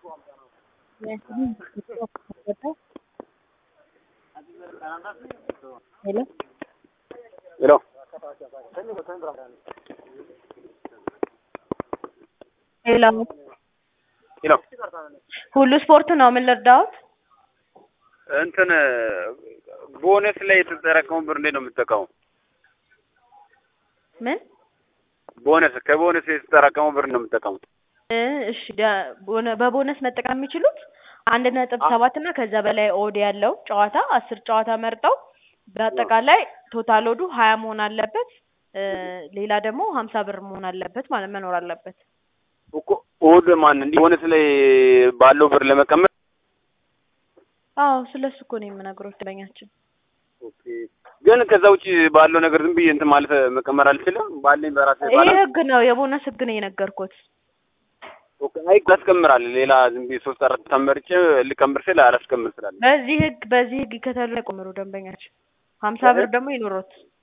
ሄሎ ሄሎ ሄሎ ሄሎ ሁሉ ስፖርት ነው። ምን ልርዳዎት? እንትን ቦነስ ላይ የተጠራቀመው ብር እንዴት ነው የምትጠቀመው? ምን ቦነስ ከቦነስ የተጠራቀመው ብር ነው የምትጠቀመው? እ እሺ ደ- ቦነ- በቦነስ መጠቀም የሚችሉት አንድ ነጥብ ሰባት እና ከዛ በላይ ኦድ ያለው ጨዋታ አስር ጨዋታ መርጠው በአጠቃላይ ቶታል ኦዱ ሀያ መሆን አለበት። እ ሌላ ደግሞ ሀምሳ ብር መሆን አለበት ማለት መኖር አለበት። እኮ ኦድ ማን እንዲህ ቦነስ ላይ ባለው ብር ለመቀመጥ አዎ ስለሱ እኮ ነው የምነግሮት ደንበኛችን። ኦኬ። ግን ከዛ ውጭ ባለው ነገር ዝም ብዬ እንትን ማለት መቀመር አልችልም። ባለኝ በራሴ ይሄ ባላ ህግ ነው፣ የቦነስ ህግ ነው የነገርኩት። ኦኬ። አይ ያስቀምራል። ሌላ ዝም ብዬ ሶስት አራት ተመርጬ ልቀምር ስል አላስቀምር ስላለ በዚህ ህግ በዚህ ህግ ከተሉ ላይ ቆምሩ ደንበኛችን። ሀምሳ ብር ደግሞ ይኑሮት።